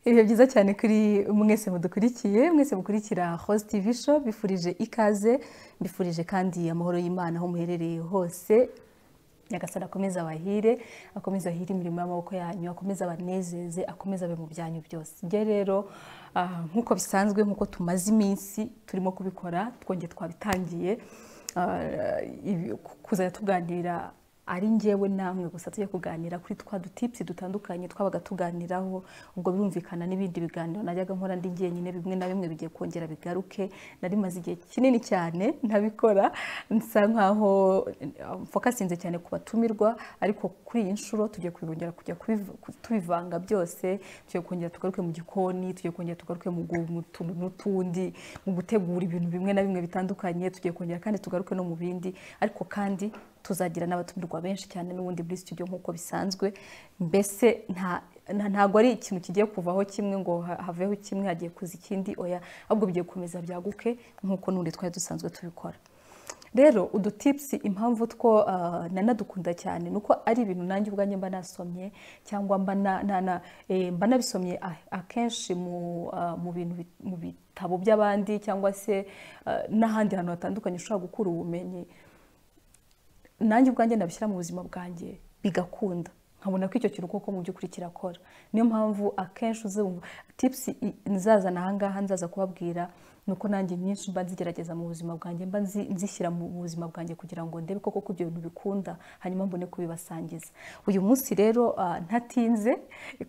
ibihe byiza cyane kuri mwese mudukurikiye mwese mukurikira host tv show bifurije ikaze mbifurije kandi amahoro y'imana aho muherereye hose nyagasani akomeza abahire akomeza ahire imirimo y'amaboko yanyu akomeza abanezeze akomeza abe mu byanyu byose njye rero ah, nk'uko bisanzwe nk'uko tumaze iminsi turimo kubikora twongeye twabitangiye ah, ibi- kuzajya tuganira ari njyewe namwe gusa tujya kuganira kuri twa dutipsi dutandukanye twabaga tuganiraho ubwo birumvikana n'ibindi biganiro najyaga nkora ndi jyenyine bimwe na bimwe bigiye kongera bigaruke nari maze igihe kinini cyane ntabikora nsa nkaho eh, mfokasinze cyane ku batumirwa ariko kuri iyi nshuro tugiye kongera kujya kubiv- ku- tubivanga byose tugiye kongera tugaruke mu gikoni tugiye kongera tugaruke mu gu- mu tuntu n'utundi mu gutegura ibintu bimwe na bimwe bitandukanye tugiye kongera kandi tugaruke no mu bindi ariko kandi tuzagira n'abatumirwa benshi cyane n'ubundi muri studio nk'uko bisanzwe mbese nta nta- ntabwo ari ikintu kigiye kuvaho kimwe ngo ha- haveho kimwe hagiye kuza ikindi oya ahubwo bigiye gukomeza byaguke nk'uko n'ubundi twari dusanzwe tubikora rero udutipsi impamvu two ah, nanadukunda cyane ni uko ari ibintu nanjye ubwanjye mba nasomye cyangwa mba na- na- na- eh, mba nabisomye a- akenshi mu ah, mu bintu bi- mu bitabo by'abandi cyangwa se ah, n'ahandi hantu hatandukanye ushobora gukura ubumenyi nanjye ubwanjye nabishyira mu buzima bwanjye bigakunda nkabona ko icyo kintu koko mu by'ukuri kirakora niyo mpamvu akenshi uzumva tipusi nzazana ahangaha nzaza kubabwira ni uko nanjye nyinshi mba nzigerageza mu buzima bwanjye mba nzi- nzishyira mu buzima bwanjye kugira ngo ndebe koko ko ibyo bintu bikunda hanyuma mbone kubibasangiza uyu munsi rero ah, ntatinze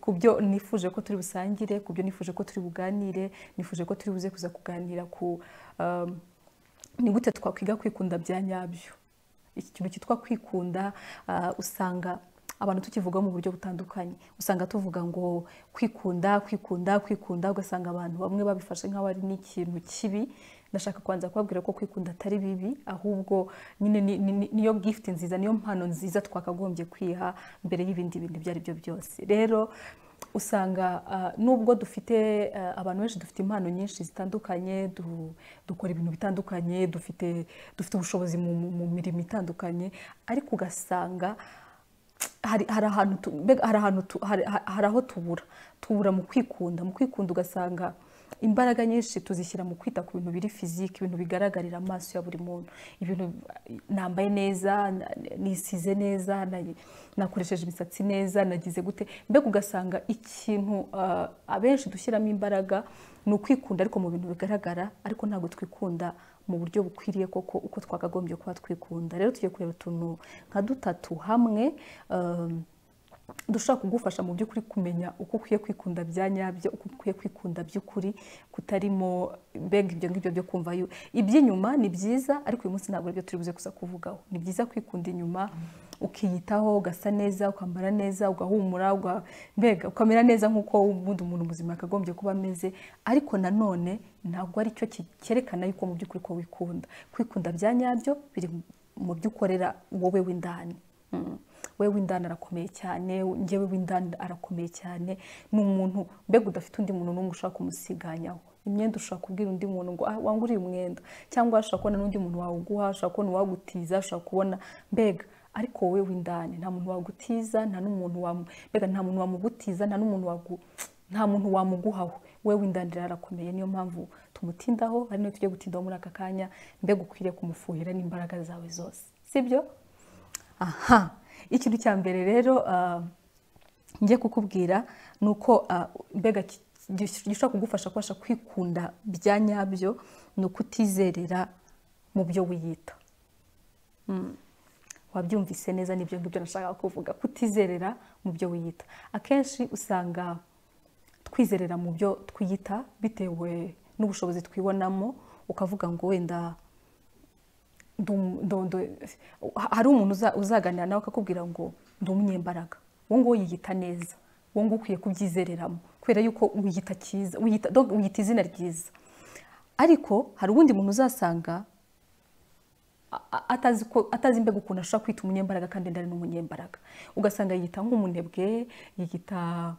ku byo nifuje ko turi busangire ku byo nifuje ko turi buganire nifuje ko turi buze kuza kuganira ku ah, ni gute twakwiga kwikunda bya nyabyo iki kintu cyitwa kwikunda ah, usanga abantu tukivuga mu buryo butandukanye usanga tuvuga ngo kwikunda kwikunda kwikunda ugasanga abantu bamwe babifashe nk'aho ari n'ikintu kibi ndashaka kubanza kubabwira ko kwikunda atari bibi ahubwo nyine ni- ni- ni- niyo gifuti nziza niyo mpano nziza twakagombye kwiha mbere y'ibindi bintu ibyo ari byo byose rero usanga ah, nubwo dufite ah, abantu benshi dufite impano nyinshi zitandukanye du- dukora ibintu bitandukanye dufite dufite ubushobozi mu mu- mu mirimo itandukanye ariko ugasanga hari hari ahantu tu- mbega hari ahantu tu- hari hari aho tubura tubura mu kwikunda mu kwikunda ugasanga imbaraga nyinshi tuzishyira mu kwita ku bintu biri fiziki ibintu bigaragarira amaso ya buri muntu ibintu nambaye neza na- nisize neza na- nakoresheje imisatsi neza nagize gute mbega ugasanga ikintu ah, abenshi dushyiramo imbaraga ni ukwikunda ariko mu bintu bigaragara ariko ntabwo twikunda mu buryo bukwiriye koko uko twakagombye kuba twikunda rero tugiye kureba utuntu nka dutatu hamwe um, dushobora kugufasha mu by'ukuri kumenya uko ukwiye kwikunda bya nyabyo uko ukwiye kwikunda by'ukuri kutarimo mbega ibyo ngibyo byo kumva yu- iby'inyuma ni byiza ariko uyu munsi ntabwo aribyo turi buze kuza kuvugaho ni byiza kwikunda inyuma ukiyitaho ugasa neza ukambara neza ugahumura uga- mbega ukamera neza nk'uko ubundi umuntu muzima yakagombye kuba ameze ariko nanone ntabwo ari cyo ki- cyerekana yuko mu by'ukuri ko wikunda kwikunda bya nyabyo biri mu byo ukorera wowe w'indani Mm. wewe w'indani arakomeye cyane njyewe w'indani arakomeye cyane ni umuntu mbega udafite undi muntu n'umwe ushaka kumusiganyaho imyenda ushobora kubwira undi muntu ngo "Ah, wangure uyu mwenda cyangwa ushobora kubona n'undi muntu wawuguha ushobora kubona uwagutiza ushobora kubona mbega ariko wowe w'indani nta muntu wagutiza nta n'umuntu wamu- mbega nta muntu wamugutiza nta n'umuntu wagu nta muntu wamuguhaho wowe w'indani rero arakomeye niyo mpamvu tumutindaho ari nayo tujye gutindaho muri aka kanya mbega ukwiriye kumufuhira n'imbaraga zawe zose sibyo aha ikintu cya mbere rero ah, njye kukubwira ni uko ah, mbega ki- gish- gishobora kugufasha kubasha kwikunda bya nyabyo ni ukutizerera mu byo wiyita Mm. wabyumvise neza n'ibyo ngibyo nashakaga kuvuga kutizerera mu byo wiyita akenshi usanga twizerera mu byo twiyita bitewe n'ubushobozi twibonamo ukavuga ngo wenda ndu- ndu- ndu- ha- hari umuntu uza- uzaganira nawe akakubwira ngo ndi umunyembaraga wowe nguwo yiyita neza wowe nguwo ukwiye kubyizereramo kubera yuko wiyita cyiza wiyita donc wiyita izina ryiza ariko hari uwundi muntu uzasanga a- a- atazi ko- atazi mbega ukuntu ashobora kwita umunyembaraga kandi ndari n'umunyembaraga ugasanga yiyita nk'umunebwe yiyita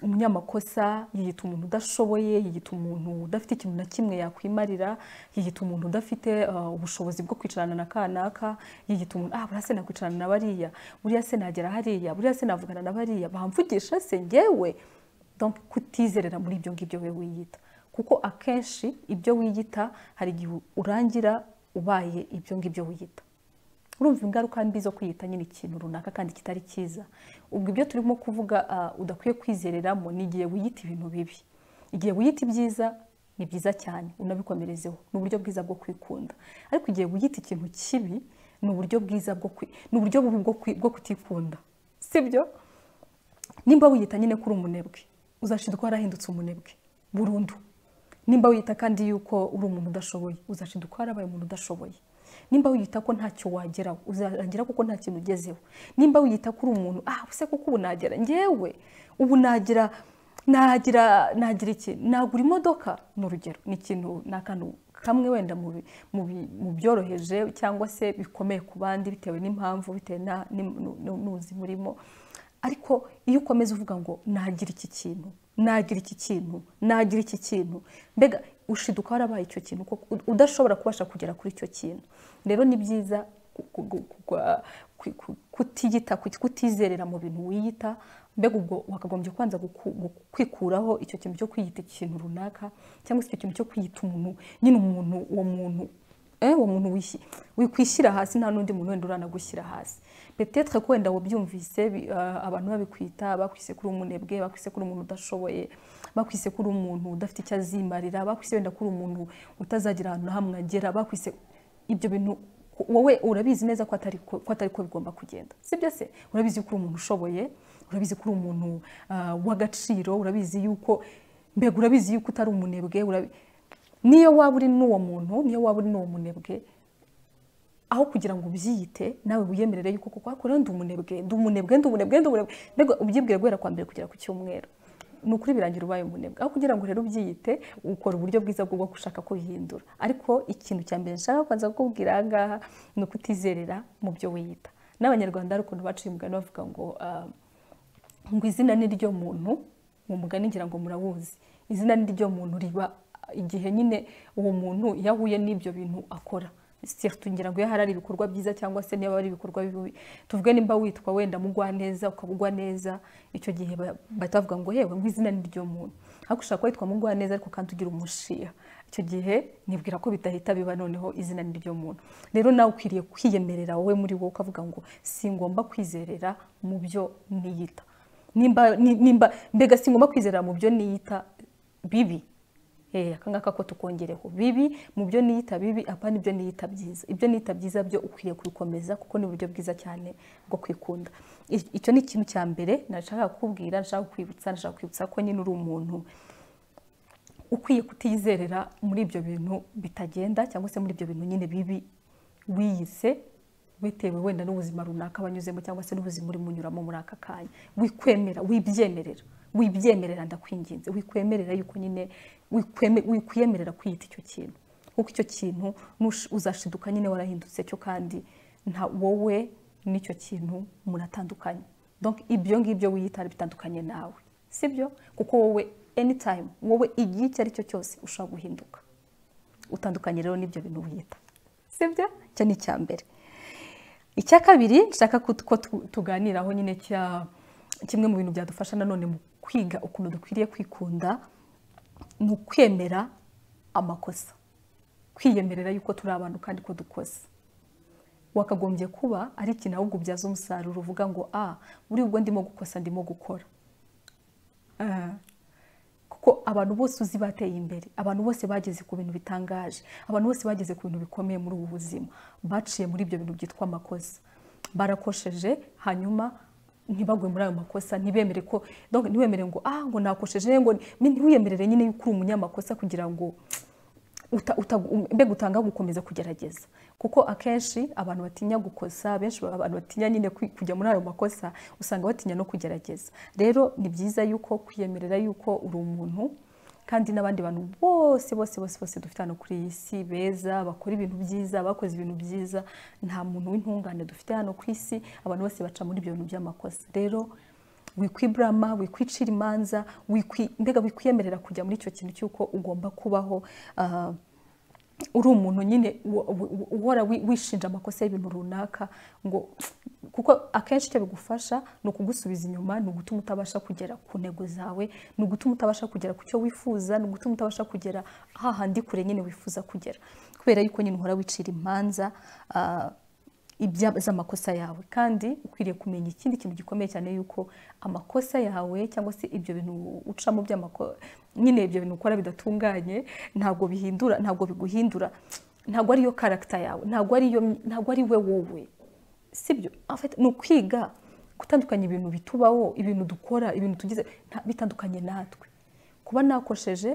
umunyamakosa yiyita umuntu udashoboye yiyita umuntu udafite ikintu na kimwe yakwimarira yiyita umuntu udafite uh, ubushobozi bwo kwicarana na kanaka yiyita umuntu ah buriya se nakwicarana na bariya buriya se nagera hariya buriya se navugana na bariya bamvugisha se njyewe donc kutizerera muri ibyo ngibyo we wiyita kuko akenshi ibyo wiyita hari igihe urangira ubaye ibyo ngibyo wiyita urumva ingaruka mbi zo kwiyita nyine ikintu runaka kandi kitari cyiza ubwo ibyo turimo kuvuga udakwiye kwizereramo ni igihe wiyita ibintu bibi igihe wiyita ibyiza ni byiza cyane unabikomerezeho ni uburyo bwiza bwo kwikunda ariko igihe wiyita ikintu kibi ni uburyo bwiza bwo ni uburyo bubi bwo kutikunda sibyo nimba wiyita nyine kuri umunebwe uzashidwa warahindutse umunebwe burundu nimba wiyita kandi yuko uri umuntu udashoboye uzashidwa warabaye umuntu udashoboye nimba wiyita ko ntacyo wageraho uzarangira kuko nta kintu ugezeho nimba wiyita ko uri umuntu ah use kuko ubu nagera ngewe ubu nagira nagira nagira iki nagura imodoka ni urugero ni ikintu ni akantu kamwe wenda mu byoroheje cyangwa se bikomeye ku bandi bitewe n'impamvu bitewe n'uzi murimo ariko iyo ukomeza uvuga ngo nagira iki kintu nagira iki kintu nagira iki kintu mbega ushiduka warabaye icyo kintu udashobora kubasha kugera kuri icyo kintu rero ni byiza kutiyita kutizerera mu bintu wiyita mbega ubwo wakagombye kubanza kwikuraho icyo kintu cyo kwiyita ikintu runaka cyangwa se icyo kintu cyo kwiyita umuntu nyine umuntu uwo muntu uwo muntu wikwishyira hasi nta n'undi muntu wenda uranagushyira hasi petetre ko wenda wabyumvise abantu babikwita bakwise kuri umunebwe bakwise kuri umuntu udashoboye bakwise kuri umuntu udafite icyo azimarira bakwise wenda kuri umuntu utazagira ahantu na hamwe agera bakwise ibyo bintu wowe urabizi neza ko atari ko bigomba kugenda sibyo se urabizi ko uri umuntu ushoboye urabizi ko uri umuntu w'agaciro urabizi yuko mbega urabizi yuko utari umunebwe niyo waba uri n'uwo muntu niyo waba uri n'uwo munebwe aho kugira ngo ubyiyite nawe wiyemerere yuko kuko hakora ndi umunebwe ndi umunebwe ndi umunebwe ndi umunebwe mbega ubyibwira guhera kwa mbere kugera ku cyumweru ni ukuri birangira ubaye umunebwe aho kugira ngo rero ubyiyite ukora uburyo bwiza bwo gushaka kubihindura ariko ikintu cya mbere nshaka kubanza kukubwira aha ngaha ni ukutizerera mu byo wiyita n'abanyarwanda hari ukuntu baciye umugani bavuga ngo ngo izina ni ryo muntu mu mugani ngira ngo murawuzi izina ni ryo muntu riba igihe nyine uwo muntu iyo ahuye n'ibyo bintu akora tugira ngo iyo hari ibikorwa byiza cyangwa se niba ari ibikorwa bibi tuvuge nimba witwa wenda mugwa neza ukabugwa neza icyo gihe bahita bavuga ngo yewe izina ni ryo muntu ariko ushobora kuba witwa mugwa neza ariko kandi ugira umushiya icyo gihe nibwira ko bidahita biba noneho izina ni ryo muntu rero nawe ukwiriye kwiyemerera wowe muri wowe ukavuga ngo si ngomba kwizerera mu byo niyita nimba mbega si ngomba kwizerera mu byo niyita bibi aka ngaka ko tukongereho bibi mu byo niyita bibi apana ibyo niyita byiza ibyo niyita byiza byo ukwiye kubikomeza kuko ni uburyo bwiza cyane bwo kwikunda icyo ni ikintu cya mbere nashaka kukubwira nashaka kukwibutsa nashaka kwibutsa ko nyine uri umuntu ukwiye kutizerera muri ibyo bintu bitagenda cyangwa se muri ibyo bintu nyine bibi wiyise bitewe wenda n'ubuzima runaka wanyuzemo cyangwa se n'ubuzima urimo unyuramo muri aka kanya wikwemera wibyemerera wibyemerera ndakwinginze wikwemerera yuko nyine wikwemerera kwiyita icyo kintu kuko icyo kintu uzashiduka nyine warahindutse cyo kandi nta wowe n'icyo kintu muratandukanye ibyo ngibyo wiyita bitandukanye nawe sibyo kuko wowe anytime wowe igihe icyo ari cyo cyose ushobora guhinduka utandukanye rero n'ibyo bintu wiyita sibyo icyo ni icya mbere icya kabiri nshaka ko tuganiraho nyine cya kimwe mu bintu byadufasha nanone mu kwiga ukuntu dukwiriye kwikunda ni ukwemera amakosa kwiyemerera yuko turi abantu kandi ko dukoze wakagombye kuba ari ikintu ahubwo ubyaza umusaruro uvuga ngo a buri ubwo ndimo gukosa ndimo gukora kuko abantu bose uzi bateye imbere abantu bose bageze ku bintu bitangaje abantu bose bageze ku bintu bikomeye muri ubu buzima baciye muri ibyo bintu byitwa amakosa barakosheje hanyuma ntibagwe muri ayo makosa ntibemere ko ntiwemere ngo ah ngo nakosheje ngo ntiwiyemerere nyine yuko uri umunyamakosa kugira ngo mbega utanga gukomeza kugerageza kuko akenshi abantu batinya gukosa benshi abantu batinya nyine kujya muri ayo makosa usanga batinya no kugerageza rero ni byiza yuko kwiyemerera yuko uri umuntu kandi n'abandi bantu bose bose bose bose dufite hano kuri iyi si beza bakora ibintu byiza bakoze ibintu byiza nta muntu w'intungane dufite hano ku isi abantu bose baca muri ibyo bintu by'amakosa rero wikwiburama wikwicira imanza mbega wikwiyemerera kujya muri icyo kintu cy'uko ugomba kubaho uri umuntu nyine uhora wishinja amakosa y'ibintu runaka ngo kuko akenshi icyo bigufasha ni ukugusubiza inyuma ni ugutuma utabasha kugera ku ntego zawe ni ugutuma utabasha kugera ku cyo wifuza ni ugutuma utabasha kugera hahandi kure nyine wifuza kugera kubera yuko nyine uhora wicira imanza z'amakosa yawe kandi ukwiriye kumenya ikindi kintu gikomeye cyane yuko amakosa yawe cyangwa se ibyo bintu ucamo by'amakosa nyine ibyo bintu ukora bidatunganye ntabwo bihindura ntabwo biguhindura ntabwo ariyo karagita yawe ntabwo ariyo ntabwo ari we wowe sibyo ni ukwiga gutandukanya ibintu bitubaho ibintu dukora ibintu tugize bitandukanye natwe kuba nakosheje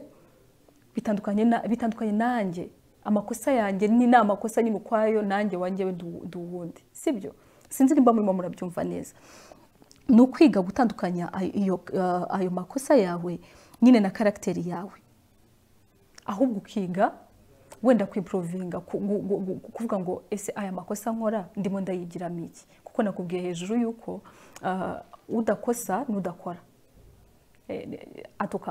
bitandukanye nanjye amakosa yanjye ni amakosa nyine ukwayo nanjye wanjye ndi uwundi sibyo sinzi nimba murimo murabyumva neza ni ukwiga gutandukanya ayo makosa yawe nyine na karagiteri yawe ahubwo ukiga wenda kwiporovinga kuvuga ngo ese aya makosa nkora ndimo ndayigiramo iki kuko nakubwiye hejuru y'uko udakosa n'udakora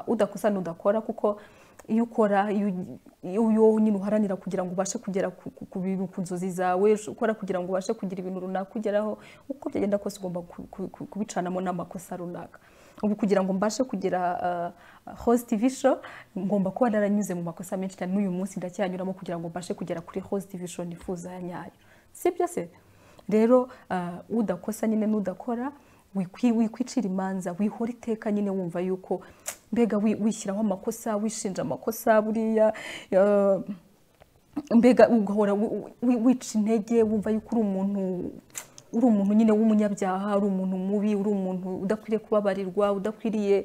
udakosa n'udakora kuko iyo ukora iyo nyine uharanira kugira ngo ubashe kugera ku bintu ku nzozi zawe ukora kugira ngo ubashe kugira ibintu runaka ugeraho uko byagenda kose ugomba kubicanamo n'amakosa runaka ubu kugira ngo mbashe kugira hositi visho ngomba kuba naranyuze mu makosa menshi cyane n'uyu munsi ndacyanyuramo kugira ngo mbashe kugera kuri hositi visho nifuza ya nyayo sibyo se rero udakosa nyine n'udakora wikwicira imanza wihora iteka nyine wumva yuko mbega wishyiraho amakosa wishinja amakosa buriya mbega ugahora wica intege wumva yuko uri umuntu uri umuntu nyine w'umunyabyaha uri umuntu mubi uri umuntu udakwiriye kubabarirwa udakwiriye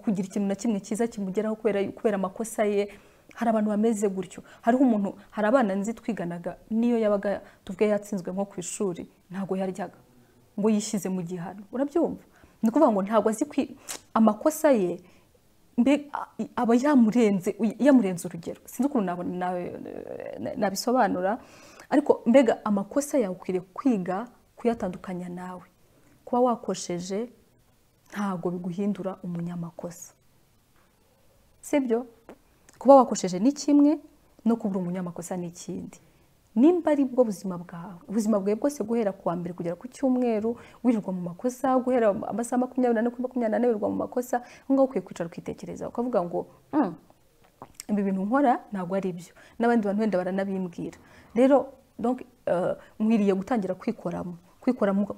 kugira ikintu na kimwe cyiza kimugeraho kubera amakosa ye hari abantu bameze gutyo hariho umuntu hari abana nzi twiganaga niyo yabaga tuvuge yatsinzwe nko ku ishuri ntabwo yaryaga ngo yishyize mu gihano urabyumva ni ukuvuga ngo ntabwo azi amakosa ye aba yamurenze yamurenze urugero sinzi ukuntu nabisobanura ariko mbega amakosa yawe ukwiriye kwiga kuyatandukanya nawe kuba wakosheje ntabwo biguhindura umunyamakosa sibyo kuba wakosheje ni kimwe no kubura umunyamakosa ni ikindi nimba ari bwo buzima bwawe ubuzima bwawe bwose guhera ku wa mbere kugera ku cyumweru wirirwa mu makosa guhera amasaha makumyabiri n'ane kuri makumyabiri n'ane wirirwa mu makosa aho ngaho ukwiye kwicara ukitekereza ukavuga ngo ibi bintu nkora ntabwo ari byo n'abandi bantu wenda baranabimbwira rero nkwiriye gutangira kwikoramo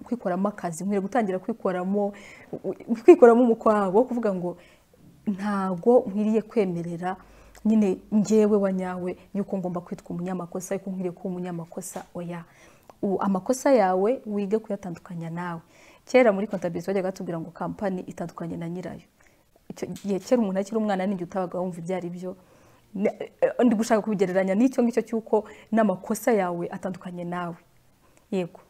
kwikoramo akazi nkwiriye gutangira kwikoramo kwikoramo umukwabo kuvuga ngo ntabwo nkwiriye kwemerera nyine ngewe wa nyawe yuko ngomba kwitwa umunyamakosa yuko nkwiriye kuba umunyamakosa oya amakosa yawe wige kuyatandukanya nawe kera muri kontabisi bajyaga batubwira ngo kampani itandukanye na nyirayo igihe kera umuntu akiri umwana n'igihe utabaga wumva ibyo ari byo ndi gushaka kubigereranya n'icyo ngicyo cy'uko n'amakosa yawe atandukanye nawe yego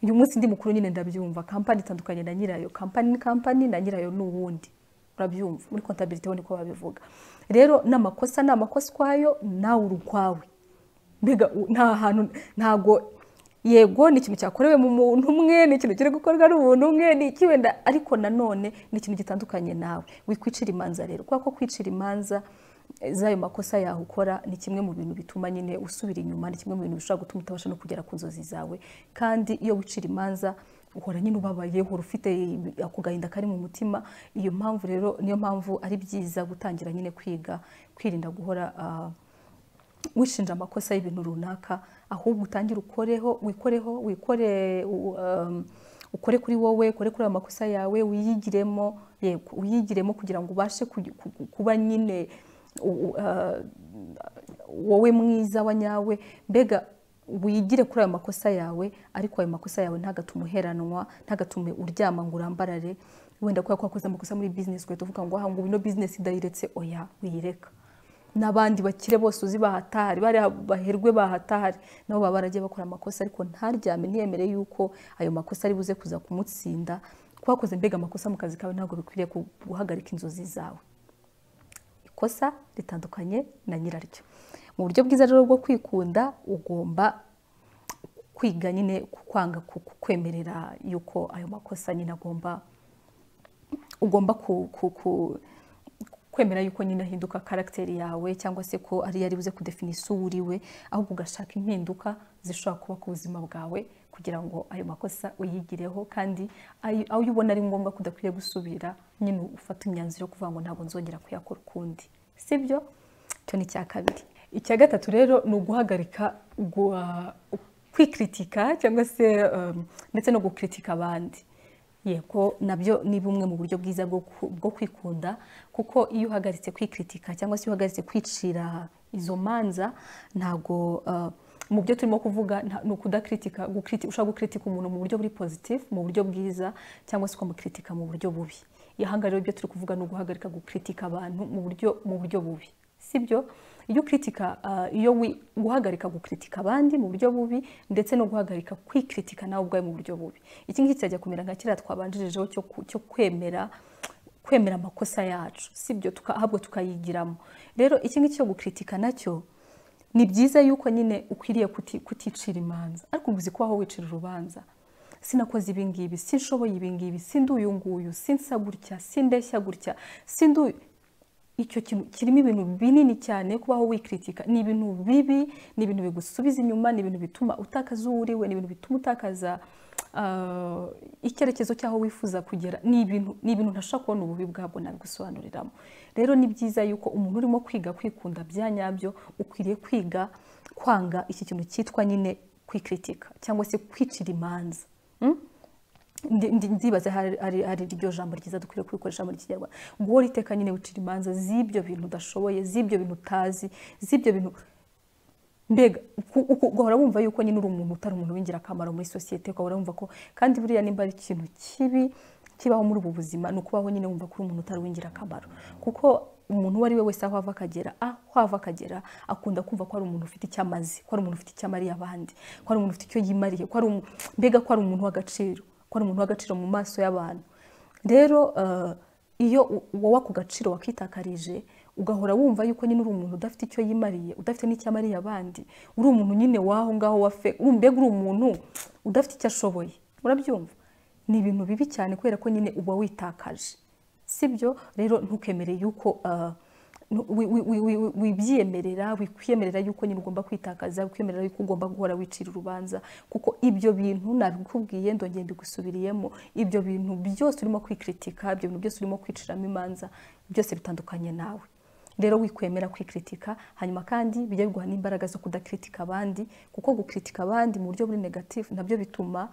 uyu munsi ndi mukuru nyine ndabyumva kampani itandukanye na nyirayo kampani ni kampani na nyirayo ni uwundi urabyumva muri kontabiriti ho niko babivuga rero n'amakosa ni amakosa ukwayo nawe uri ukwawe mbega nta hantu ntago yego ni ikintu cyakorewe mu muntu umwe ni ikintu kiri gukorwa n'umuntu umwe ni iki wenda ariko nanone ni ikintu gitandukanye nawe wikwicira imanza rero kubera ko kwicira imanza z'ayo makosa yawe ukora ni kimwe mu bintu bituma nyine usubira inyuma ni kimwe mu bintu bishobora gutuma utabasha no kugera ku nzozi zawe kandi iyo wicira imanza uhora nyine ubabaye uhora ufite ako gahinda kari mu mutima iyo mpamvu rero niyo mpamvu ari byiza gutangira nyine kwiga kwirinda guhora wishinja amakosa y'ibintu runaka ahubwo utangire ukoreho wikoreho wikore ukore kuri wowe ukore kuri ayo makosa yawe uyigiremo yego uyigiremo kugira ngo ubashe kuba nyine wowe mwiza wa nyawe mbega wigire kuri ayo makosa yawe ariko ayo makosa yawe ntagatume uheranwa ntagatume uryama ngo urambarare wenda kubera ko wakoze amakosa muri bizinesi ugahita uvuga ngo ngo ino bizinesi idayiretse oya wiyireka n'abandi bakire bose uzi bahatari baherwe bahatari nabo baba baragiye bakora amakosa ariko ntaryame ntiyemere yuko ayo makosa ari buze kuza kumutsinda wakoze mbega amakosa mu kazi kawe ntabwo bikwiriye guhagarika inzozi zawe ikosa ritandukanye na nyiraryo mu buryo bwiza rero bwo kwikunda ugomba kwiga nyine kwanga kukwemerera yuko ayo makosa nyine agomba ugomba kwemera yuko nyine ahinduka karagiteri yawe cyangwa se ko ariyo ari buze kudefini uwo uriwe ahubwo ugashaka impinduka zishobora kuba ku buzima bwawe kugira ngo ayo makosa uyigireho kandi ayo ayo ubona ari ngombwa ko udakwiye gusubira nyine ufata imyanzuro yo kuvuga ngo ntabwo nzongera kuyakora ukundi sibyo icyo ni icya kabiri icya gatatu rero ni uguhagarika gua- kwikritika cyangwa se um, ndetse no gukritika abandi yego nabyo ni bumwe mu buryo bwiza bwo ku- bwo kwikunda kuko iyo uhagaritse kwikritika cyangwa se iyo uhagaritse kwicira izo manza ntabwo uh, mu byo turimo kuvuga nta- ni ukudakritika gukriti- ushobora gukritika umuntu mu buryo buri positive mu buryo bwiza cyangwa se ukamukritika mu buryo bubi ihangariro ibyo turi kuvuga ni uguhagarika gukritika abantu mu buryo mu buryo bubi sibyo iyo ukritika ah, iyo wi- guhagarika gukritika abandi mu buryo bubi ndetse no guhagarika kwikritika nawe ubwawe mu buryo bubi iki ngiki kirajya kumera nka kiriya twabanjirijeho cyo ku- cyo kwemera kwemera amakosa yacu sibyo tuka- ahubwo tukayigiramo rero iki ngiki cyo gukritika nacyo ni byiza yuko nyine ukwiriye kuti- kuticira imanza ariko uzi kubaho wicira urubanza sinakoze ibi ngibi sinshoboye ibi ngibi sindi uyu nguyu sinsa gutya sindeshya gutya sindi uyu icyo kintu kirimo ibintu binini cyane kubaho wikritika ni ibintu bibi ni ibintu bigusubiza inyuma ni ibintu bituma utakaza uwo uriwe ni ibintu bituma utakaza ah, icyerekezo cy'aho wifuza kugera ni ibintu ni ibintu ntashobora kubona ububi bwabwo nabigusobanuriramo rero ni byiza yuko umuntu urimo kwiga kwikunda bya nyabyo ukwiriye kwiga kwanga iki kintu cyitwa nyine kwikritika cyangwa se kwicira imanza Mm? Ndi- ndi- ndibaza hari hari- hari iryo jambo ryiza dukwiriye kubikoresha muri kinyarwanda guhora iteka nyine wicira imanza z'ibyo bintu udashoboye z'ibyo bintu utazi z'ibyo bintu mbega ku- uku- ugahora wumva yuko nyine uri umuntu utari umuntu w'ingirakamaro muri sosiyete ugahora wumva ko kandi buriya nimba ari ikintu kibi kibaho muri ubu buzima ni ukubaho nyine wumva ko uri umuntu utari uw'ingirakamaro kuko umuntu uwo ari we wese aho ava akagera aho ava akagera akunda kumva ko ari umuntu ufite icyo amaze ko ari umuntu ufite icyo amariye abandi ko ari umuntu ufite icyo yimariye ko ari umu- mbega ko ari umuntu w'agaciro ko ari umuntu w'agaciro mu maso y'abantu rero eh, iyo u- wowe ako gaciro wakitakarije ugahora wumva yuko nyine uri umuntu udafite icyo yimariye udafite n'icyo amariye abandi uri umuntu nyine w'aho ngaho wafe uri- mbega uri umuntu udafite icyo ashoboye urabyumva ni ibintu bibi cyane kubera ko nyine uba witakaje sibyo rero ntukemere yuko ah, nu- wi- wi- wi- wi- wibyiyemerera wikwiyemerera yuko nyine ugomba kwitakaza wikwiyemerera yuko ugomba guhora wicira urubanza kuko ibyo bintu nabikubwiye ndongera mbigusubiriyemo ibyo bintu byose urimo kwikritika ibyo bintu byose urimo kwiciramo imanza byose bitandukanye nawe rero wikwemera kwikritika hanyuma kandi bijya biguha n'imbaraga zo kudakritika abandi kuko gukritika abandi mu buryo buri negative nabyo bituma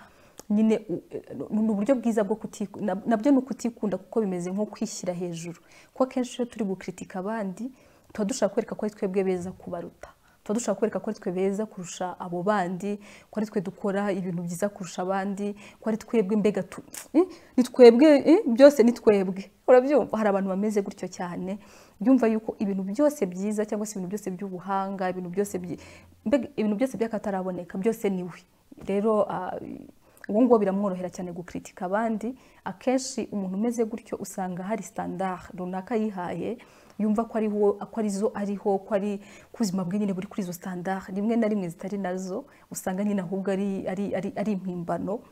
nyine u- e, ni uburyo bwiza bwo kutiku- na- nabyo ni ukutikunda kuko bimeze nko kwishyira hejuru kuko akenshi iyo turi gukritika abandi tuba dushaka kwereka ko ari twebwe beza kubaruta tuba dushaka kwereka ko ari twe beza kurusha abo bandi ko ari twe dukora ibintu byiza kurusha abandi ko ari twebwe mbega tu Eh, ni twebwe eh, byose ni twebwe urabyumva hari abantu bameze gutyo cyane byumva yuko ibintu byose byiza cyangwa se ibintu byose by'ubuhanga ibintu byose byi- mbega ibintu byose by'akataraboneka byose ni we rero ah, uwo nguwo biramworohera cyane gukritika abandi akenshi umuntu umeze gutyo usanga hari standard runaka yihaye yumva ko ariho ko arizo ariho ko ari ko ubuzima bwe nyine buri kuri izo standard rimwe na rimwe zitari nazo usanga nyine ahubwo ari ari ari, ari impimbano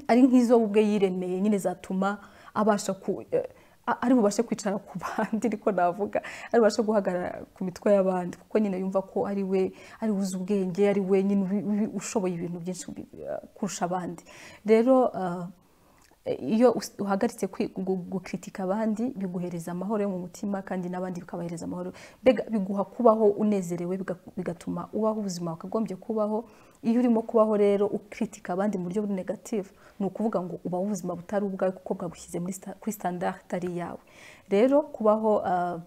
ari nk'izo we ubwe yiremeye nyine zatuma abasha ku eh, a- ari bubashe kwicara ku bandi ariko navuga ari bubashe guhagarara ku mitwe y'abandi kuko nyine yumva ko ari we ari we uzi ubwenge ari we nyine ubi- ubi- ushoboye ibintu byinshi bi- eh, kurusha abandi rero ah, iyo us- uhagaritse kwi- gu- gukritika abandi biguhereza amahoro yo mu mutima kandi n'abandi bikabahereza amahoro mbega biguha kubaho unezerewe biga- bigatuma ubaho ubuzima wakagombye kubaho iyo urimo kubaho rero ukritika abandi mu buryo buri negative ni ukuvuga ngo ubaho ubuzima butari ubwawe kuko bwagushyize muri sta- kuri standard itari iyawe rero kubaho ah,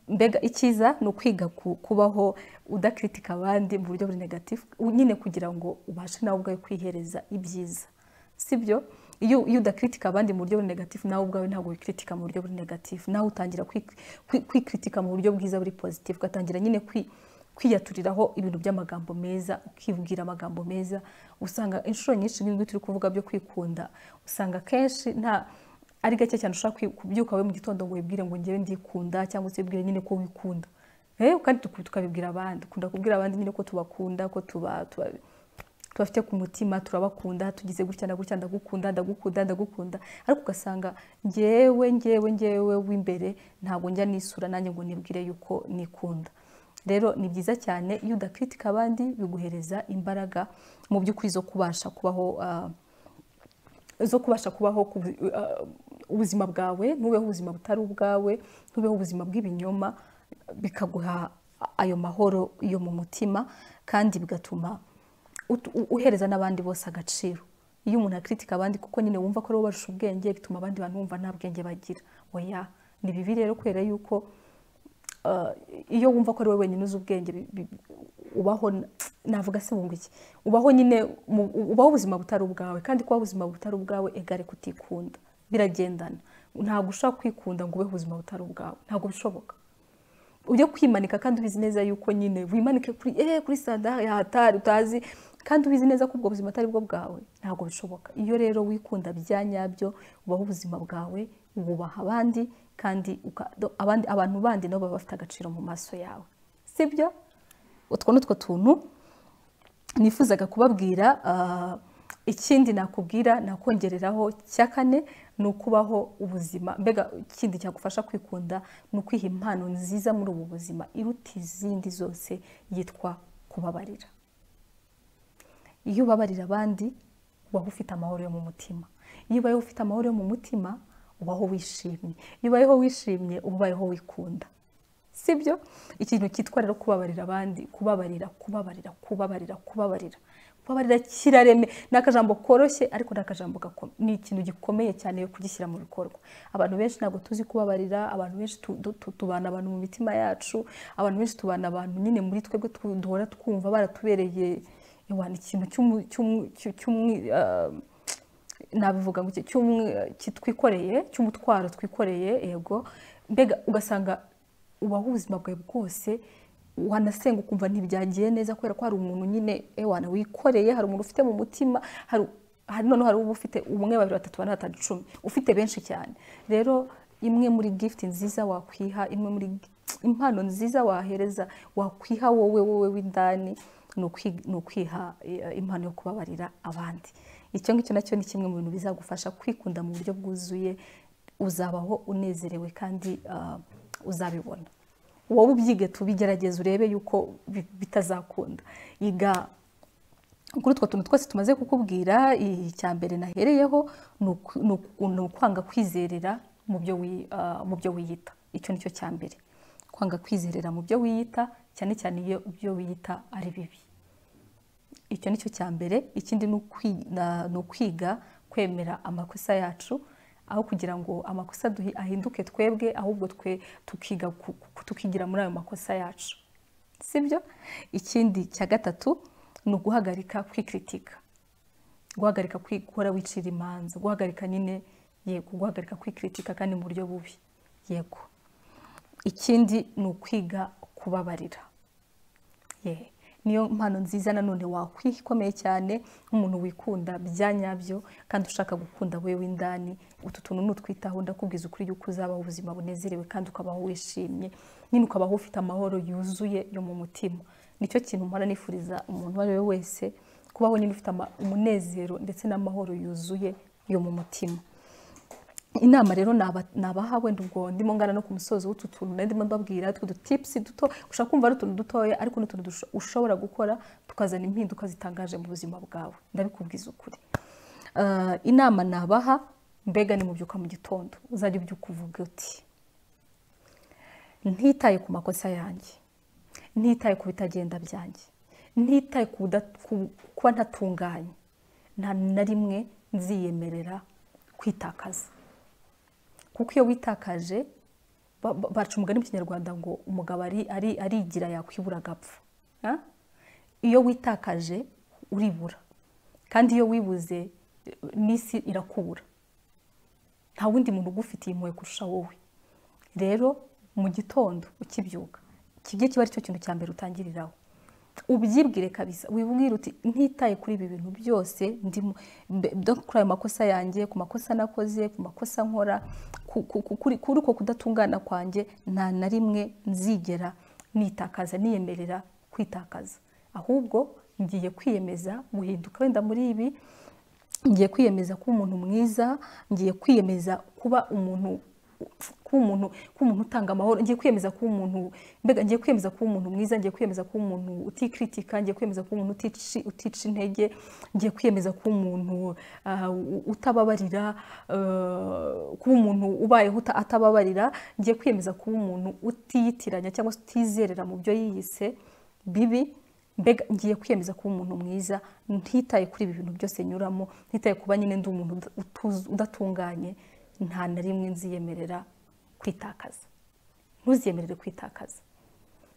mbega icyiza ni ukwiga ku- kubaho udakritika abandi mu buryo buri negative nyine kugira ngo ubashe nawe ubwawe kwihereza ibyiza sibyo iyo iyo udakritika abandi mu buryo buri negative nawe ubwawe ntabwo wikritika mu buryo buri negative nawe utangira kwi- kwi- kwikritika mu buryo bwiza buri positive ugatangira nyine kwi- kwiyaturiraho ibintu by'amagambo meza ukibwira amagambo meza usanga inshuro nyinshi nk'ibyo turi kuvuga byo kwikunda usanga kenshi nta ari gake cyane ushobora kwi- kubyuka we mu gitondo ngo wibwire ngo ngewe ndikunda cyangwa se wibwire nyine ko wikunda Eh, kandi tuku- tukabibwira abandi dukunda kubwira abandi nyine ko tubakunda ko tuba tuba- tubafite ku mutima turabakunda tugize gutya ndagutya ndagukunda ndagukunda ndagukunda ariko ugasanga ngewe ngewe ngewe w'imbere ntabwo njya nisura nanjye ngo nibwire yuko nikunda rero ni byiza cyane iyo udakritika abandi biguhereza imbaraga mu by'ukuri zo kubasha kubaho ah, zo kubasha kubaho ku bu- ah, ubuzima bwawe ntubeho ubuzima butari ubwawe ntubeho ubuzima bw'ibinyoma bikaguha ayo mahoro yo mu mutima kandi bigatuma ut- u- uhereza n'abandi bose agaciro iyo umuntu akritika abandi kuko nyine wumva ko ari wowe barusha ubwenge bituma abandi bantu bumva nta bwenge bagira oya ni bibi rero kubera yuko uh, iyo wumva ko ari wowe wenyine uzi ubwenge bi- bi- ubaho n- navuga se wumva iki ubaho nyine mu- u- ubaho ubuzima butari ubwawe kandi kuba ubuzima butari ubwawe egare kutikunda biragendana ntabwo ushobora kwikunda ngo ubeho ubuzima butari ubwawe ntabwo bishoboka ujye kwimanika kandi ubizi neza yuko nyine wimanike kuri eh kuri sandari ya hatari utazi kandi ubizi neza ko ubwo buzima atari bwo bwawe ntabwo bishoboka iyo rero wikunda bya nyabyo ubaho ubuzima bwawe wubaha abandi kandi uka- do- abandi abantu bandi nabo baba bafite agaciro mu maso yawe sibyo utwo ni utwo tuntu nifuzaga kubabwira ah, ikindi nakubwira nakongereraho cya kane ni ukubaho ubuzima mbega ikindi cyagufasha kwikunda ni ukwiha impano nziza muri ubu buzima iruta izindi zose yitwa kubabarira iyo ubabarira abandi ubaho ufite amahoro yo mu mutima iyo ubayeho ufite amahoro yo mu mutima ubaho wishimye iyo ubayeho wishimye uba ubayeho wikunda sibyo ikintu cyitwa rero kubabarira abandi kubabarira kubabarira kubabarira kubabarira kubabarira kirareme ni akajambo koroshye ariko ni akajambo gakomeye ni ikintu gikomeye cyane yo kugishyira mu bikorwa abantu benshi ntabwo tuzi kubabarira abantu benshi tu- du- tu- tubana abantu mu mitima yacu abantu benshi tubana abantu nyine muri twebwe tu- duhora twumva baratubereye iwana ikintu cy'umu- cy'umu- cy'u- cy'umwi- ah, nabivuga ngo iki cy'umwe- kitwikoreye cy'umutwaro twikoreye yego mbega ugasanga ubaho ubuzima bwawe bwose wanasenga ukumva ntibyagiye neza kubera ko hari umuntu nyine ewana wikoreye hari umuntu ufite mu mutima hari hari noneho hari uba ufite umwe babiri batatu bane batanu icumi ufite benshi cyane rero imwe muri gift nziza wakwiha imwe muri impano nziza wahereza wakwiha wowe wowe w'indani ni ukwi- ni ukwiha eh, impano yo kubabarira abandi icyo ngicyo nacyo ni kimwe mu bintu bizagufasha kwikunda mu buryo bwuzuye uzabaho unezerewe kandi ah, uzabibona wowe ubyige tubigerageze urebe yuko bi- bitazakunda iga kuri utwo tuntu twose tumaze kukubwira icya mbere nahereyeho ni uku- ni uku- ni ukwanga kwizerera mu byo wi- ah, mu byo wiyita icyo ni cyo cya mbere kwanga kwizerera mu byo wiyita cyane cyane iyo ibyo wiyita ari bibi icyo ni cyo cya mbere ikindi ni ukwi- na- ni ukwiga kwemera amakosa yacu aho kugira ngo amakosa duhi- ahinduke twebwe ahubwo twe tukiga ku- ku- tukigira muri ayo makosa yacu sibyo ikindi cya gatatu ni uguhagarika kwikritika guhagarika kwi- guhora wicira imanza guhagarika nyine yego guhagarika kwikritika kandi mu buryo bubi yego ikindi ni ukwiga kubabarira Ye. niyo mpano nziza nanone wakwiha ikomeye cyane nk'umuntu wikunda bya nyabyo kandi ushaka gukunda wewe indani utu tuntu nutwitaho ndakubwiza ukuri yuko uzabaho ubuzima bunezerewe kandi ukabaho wishimye nyine ukabaho ufite amahoro yuzuye yo mu mutima nicyo kintu mpora nifuriza umuntu uwo ari we wese kubaho nyine ufite ama- umunezero ndetse n'amahoro yuzuye yo mu mutima inama rero naba- nabaha wenda ubwo ndimo ngana no ku musozo w'utu tuntu nari ndimo mbabwira tw'udu tipusi duto ushobora kumva ari utuntu dutoya ariko ni utuntu dusho- ushobora gukora tukazana impinduka zitangaje mu buzima bwawe ndabikubwiza ukuri Eh, inama nabaha mbega nimubyuka mu gitondo uzajya ubyuka uvuga uti ntitaye ku makosa yanjye ntitaye ku bitagenda byanjye ntitaye ku buda- ku- kuba ntatunganye nta na rimwe nziyemerera kwitakaza kuko iyo witakaje ba- ba- baca umugani mu kinyarwanda ngo umugabo ari- ari- arigira yakwibura agapfa Ah? iyo witakaje uribura kandi iyo wibuze eh, n'isi irakubura nta wundi muntu ugufitiye impuhwe kurusha wowe rero mu gitondo ukibyuka kijye kiba ari cyo kintu cya mbere utangiriraho ubyibwire kabisa wibwire uti ntitaye kuri ibi bintu byose ndimo mbe- do- kuri ayo makosa yanjye ku makosa nakoze ku makosa nkora ku- ku- ku- kuri kuri uko kudatungana kwanjye nta na rimwe nzigera nitakaza niyemerera kwitakaza ahubwo ngiye kwiyemeza guhinduka wenda muri ibi ngiye kwiyemeza kuba umuntu mwiza ngiye kwiyemeza kuba umuntu kuba umuntu kuba umuntu utanga amahoro ngiye kwiyemeza kuba umuntu mbega ngiye kwiyemeza kuba umuntu mwiza ngiye kwiyemeza kuba umuntu utikritika ngiye kwiyemeza kuba umuntu utici- utica intege ngiye kwiyemeza kuba umuntu ah, u- utababarira eh, kuba umuntu ubayeho uta- atababarira ngiye kwiyemeza kuba umuntu utiyitiranya cyangwa se utizerera mu byo yiyise bibi mbega ngiye kwiyemeza kuba umuntu mwiza ntitaye kuri ibi bintu byose nyuramo ntitaye kuba nyine ndi umuntu uda- utuz- udatunganye nta na rimwe nziyemerera kwitakaza ntuziyemerere kwitakaza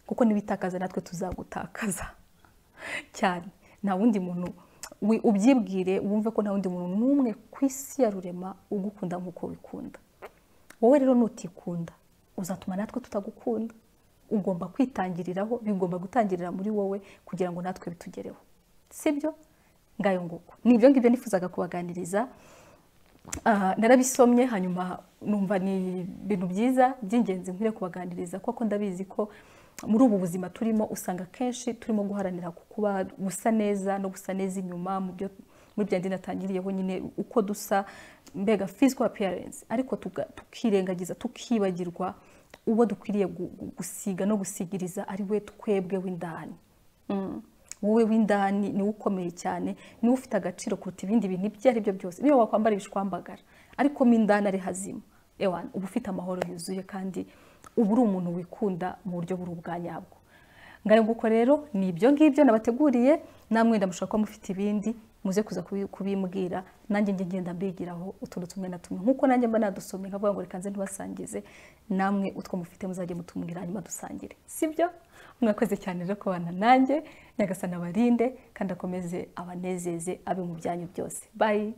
kuko nibitakaza natwe tuzagutakaza cyane nta wundi muntu wi- ubyibwire wumve ko nta wundi muntu n'umwe ku isi ya rurema ugukunda nk'uko wikunda wowe rero nutikunda uzatuma natwe tutagukunda ugomba kwitangiriraho bigomba gutangirira muri wowe kugira ngo natwe bitugereho sibyo ngayo nguko ni ibyo ngibyo nifuzaga kubaganiriza Ah, narabisomye hanyuma numva ni ibintu byiza by'ingenzi nkwiye kubaganiriza kuko ndabizi ko muri ubu buzima turimo usanga kenshi turimo guharanira ku kuba gusa neza no gusa neza inyuma mu byo muri bya ndi natangiriyeho nyine uko dusa mbega physical appearance ariko tuga- tukirengagiza tukibagirwa uwo dukwiriye gu- gu- gusiga no gusigiriza ari we twebwe w'indani Mm. wowe w'indani niwe ukomeye cyane niwe ufite agaciro kuruta ibindi bintu ibyo ari byo byose niba wakwambara ibishwambagara ariko mo indani ari hazima ewa uba ufite amahoro yuzuye kandi uba uri umuntu wikunda mu buryo buri ubwa nyabwo ngayo nguko rero ni ibyo ngibyo nabateguriye namwe ndamushaka ko mufite ibindi muze kuza kubi- kubimbwira nanjye njye ngenda mbigiraho utuntu tumwe na tumwe nkuko nanjye mba nadusomye nkavuga ngo reka nze ntibasangize namwe utwo mufite muzajye mutumbwira hanyuma dusangire sibyo mwakoze cyane rero kubana nanjye nyagasana abarinde kandi akomeze abanezeze abe mu byanyu byose bayi